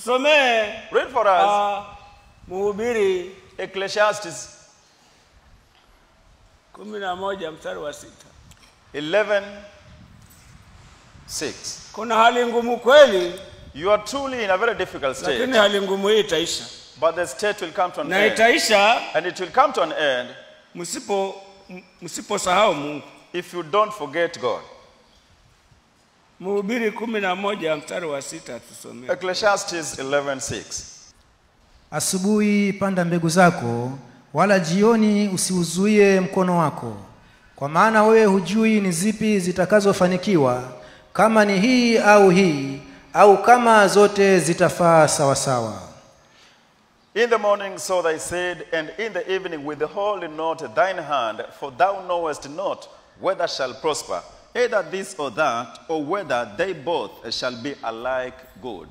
tusomee Read for us uh, Mhubiri Ecclesiastes kumi na moja mstari wa sita. 11 6. Kuna hali ngumu kweli, You are truly in a very difficult lakini state, hali ngumu hii itaisha, but the state will come to an na end. itaisha And it will come to an end msipo m- msiposahau Mungu. if you don't forget God. Mhubiri kumi na moja mstari wa sita tusomee. Ecclesiastes 11 6. Asubuhi panda mbegu zako, wala jioni usiuzuie mkono wako, kwa maana wewe hujui ni zipi zitakazofanikiwa, kama ni hii au hii, au kama zote zitafaa sawasawa. In the morning so they said, and in the evening withhold not thine hand, for thou knowest not whether shall prosper, either this or that, or whether they both shall be alike good.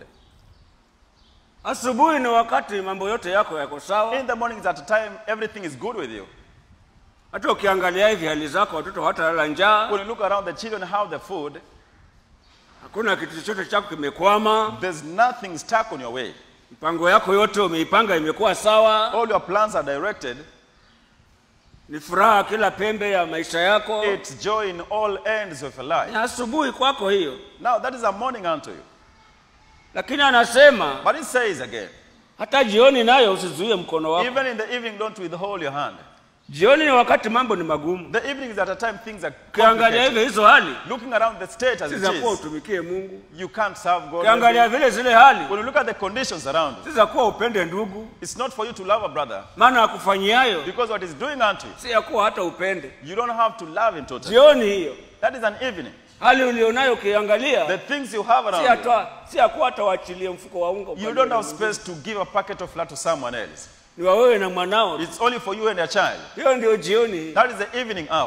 Asubuhi ni wakati mambo yote yako yako sawa. In the morning is at a time everything is good with you. Hata ukiangalia hivi hali zako, watoto hawatalala njaa, When you look around the children have the food, hakuna kitu chochote chako kimekwama, there's nothing stuck on your way. mipango yako yote umeipanga imekuwa sawa, All your plans are directed. ni furaha kila pembe ya maisha yako. It's joy in all ends of your Ni life. asubuhi kwako hiyo, Now that is a morning unto you. lakini anasema But it says again, hata jioni nayo usizuie mkono wako. even in the evening, don't withhold your hand. Jioni ni wakati mambo ni magumu. The evening is at a time things are Ukiangalia complicated. hivyo hizo hali Looking around the state as si it za kuwa is, utumikie Mungu. you can't serve God. Ukiangalia vile zile hali When you look at the conditions around you, si za kuwa upende ndugu, it's not for you to love a brother maana akufanyiayo because what he's doing unto you, si ya kuwa hata upende. you don't have to love him totally. Jioni hiyo That is an evening. hali ulionayo ukiangalia The things you have si around you, hata si ya kuwa hata waachilie mfuko wa unga you upande don't ule have mwingine. space to give a packet of flour to someone else. ni wa wewe na mwanao. It's only for you and your child. Hiyo ndio jioni hii. That is the evening hour.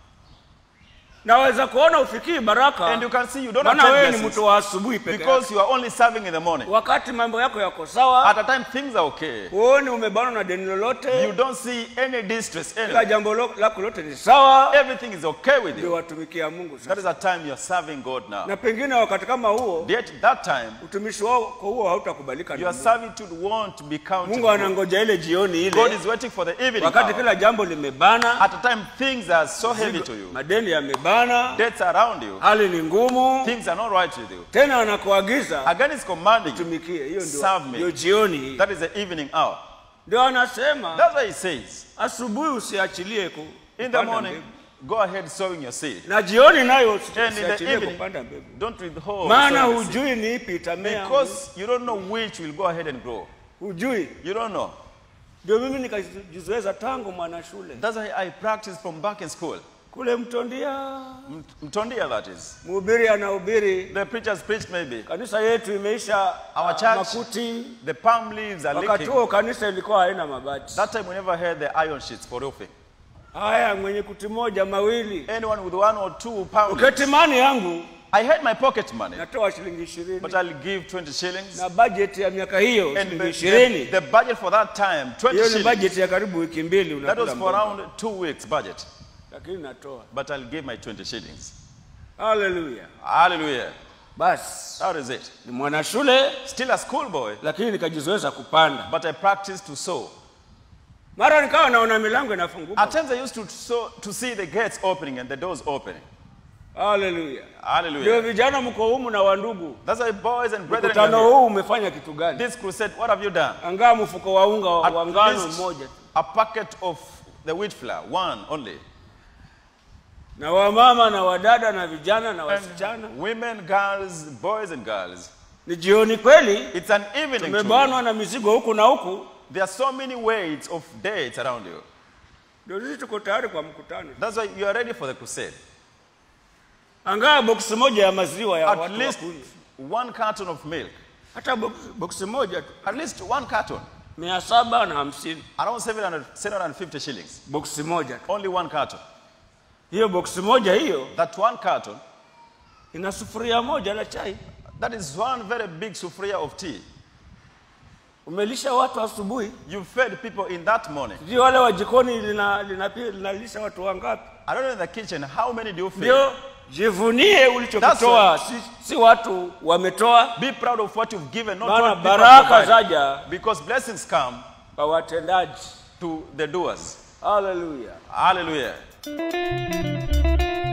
Naweza kuona ufikii baraka, And you can see you don't maana have wewe ten ni blessings mtu wa asubuhi peke yake. because you are only serving in the morning. Wakati mambo yako yako sawa, At a time things are okay. huoni umebanwa na deni You lolote, don't see any distress kila anywhere. jambo lo- lako lote ni sawa, Everything is okay with ndio you. watumikia Mungu That sasa. is a time you are serving God now. Na pengine wakati kama huo Yet that time utumishi wako huo hautakubalika na your Mungu. servitude won't be counted. Mungu anangoja ile jioni God ile, is waiting for the evening wakati hour. kila jambo limebana, At a time things are so heavy to you. madeni yamebana, Debts are around you. hali ni ngumu, Things are not right with you. tena anakuagiza Again, it's commanding you. tumikie. Hiyo ndio Serve me. ndio jioni hii. That is the evening hour. Ndio anasema That's why he says, asubuhi usiachilie ku, in the kupanda morning, mbegu. go ahead sowing your seed. na jioni nayo usi- And in the usiachilie evening, kupanda mbegu, don't withhold maana sowing the seed. hujui ni ipi itamea, Because you don't know which will go ahead and grow. hujui. You don't know. Ndio mimi nikajizoeza tangu mwana shule That's why I practiced from back in school. kule Mtondia, M- Mtondia, that is. mhubiri anahubiri, The preachers preached maybe. kanisa yetu imeisha Our ah, church, makuti. The palm leaves are Wakati leaking. huo kanisa ilikuwa haina mabati. That time we never had the iron sheets for roofing. Haya, mwenye kuti moja mawili, Anyone with one or two pounds. uketimani yangu I had my pocket money, natoa shilingi ishirini but I'll give 20 shillings. na bajeti ya miaka hiyo And shilingi the, ishirini. the, the budget for that time, 20 Hiyo ni shillings. bajeti ya karibu wiki mbili That unakula was for mboga. around two weeks budget. lakini natoa. But I'll give my 20 shillings. Haleluya! Hallelujah. Basi That is it. ni mwana shule, Still a schoolboy, lakini nikajizoeza kupanda. but I practiced to sow. Mara nikawa naona milango inafunguka. At times I used to sow, to see the gates opening and the doors opening. Haleluya! Ndio Hallelujah. vijana mko humu na wandugu, That's why boys and brethren, mkutano are here. huu umefanya kitu gani? this crusade, what have you done? Angaa mfuko wa unga wa At wa ngano least mmoja tu. a packet of the wheat flour, one only. na wamama na wadada na vijana na wasichana. And women, girls, boys and girls. Ni jioni kweli, It's an evening. to you. tumebanwa na mizigo huku na huku, There are so many weights of dates around you. ndio sisi tuko tayari kwa mkutano. That's why you are ready for the crusade. Angaa boksi moja ya maziwa ya At watu least wakunywe. one carton of milk. hata boksi- boksi moja tu At least one carton. mia saba na hamsini Around 700, 750 shillings. boksi moja tu. Only one carton. Hiyo boksi moja hiyo That one carton, ina sufuria moja la chai. that is one very big sufria of tea. Umelisha watu asubuhi, You fed people in that morning. sijui wale wa jikoni lina- lina- linalisha watu wangapi? I don't know in the kitchen, how many do you feed? Ndio jivunie ulichokitoa si, si watu wametoa Be proud of what you've given, not maana what people have baraka provided. zaja Because blessings come kwa watendaji to the doers. haleluya Hallelujah.